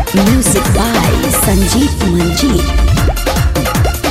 Music by Sanjeev Manjeet.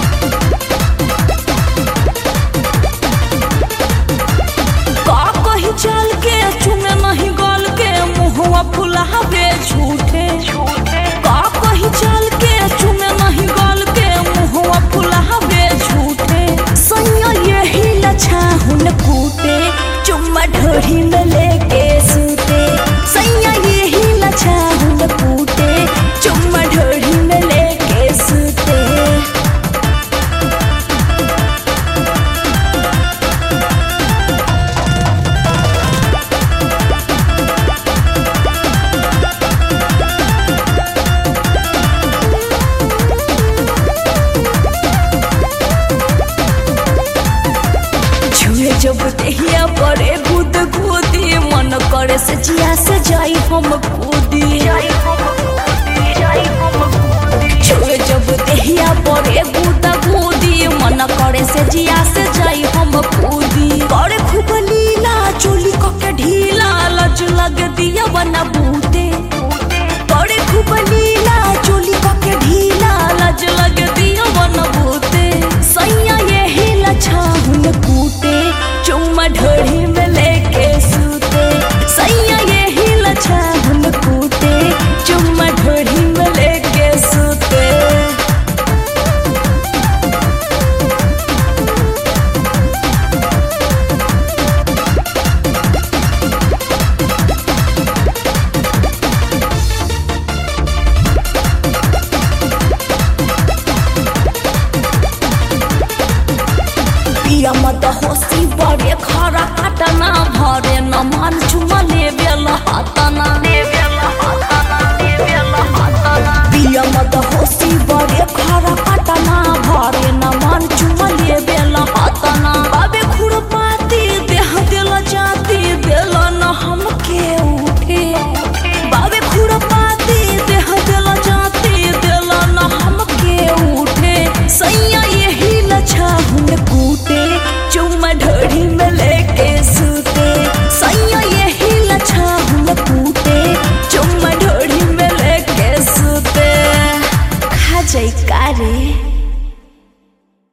का कही चल के चुमे नहीं गल के मुहवा फुलावे झूठे का कही चल के चुमे नहीं गल के मुहवा फुलावे झूठे सैया यही लछा हुन कूटे चुम्मा ढोरी में लेके सूते सैया यही लछा हुन कूटे चुम्मा ढोरी में लेके सूते छुए जब देहिया पड़े गुद गुदी मन करे से जिया से जाई हम कूदी छुए जब देहिया पड़े गुद गुदी मन करे से जिया से जाई हम कूदी करे खूब लीला चोली के ढीला लज लग दिया बना बूते करे खूब लीला चोली के ढीला लज लग दिया बना बूते सैया यही लछा हुन कूटे चुम्मा ढोरी में लेके सूते सैया यही लछा हुन कूटे चुम्मा ढोरी में लेके सूते पिया मत होसी बड़े खरा काटना भरे न मान चुमा लेवे